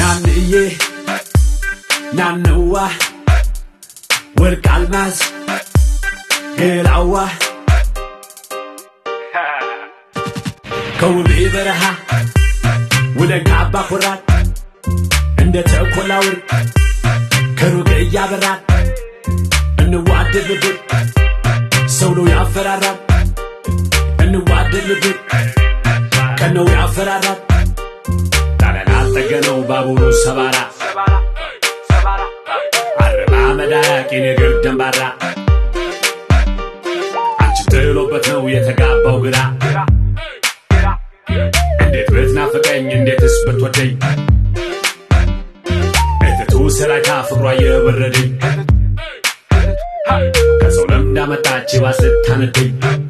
ናንዬ ናነዋ ወርቅ አልማዝ ገላዋ ከውቤ በረሃ ውለን ከአባ ኮራት እንደ ተኮላ ወርቅ ከሩቅ እያበራን እንዋደድ ልብን ሰው ነው ያፈራራል እንዋደድ ልብን ቀን ነው ያፈራራል ጣለን አልጠገነው ባቡሩ ሰባራ አረባ መዳያቅ የነገር ደንባራ አንቺ ጥሎበት ነው የተጋባው ግራ እንዴት ብትናፍቀኝ እንዴትስ ብትወደኝ እትቱ ሰላይታ ፍቅሯ የበረደኝ ከሰው ለምዳ መጣች ባስ ልታነደኝ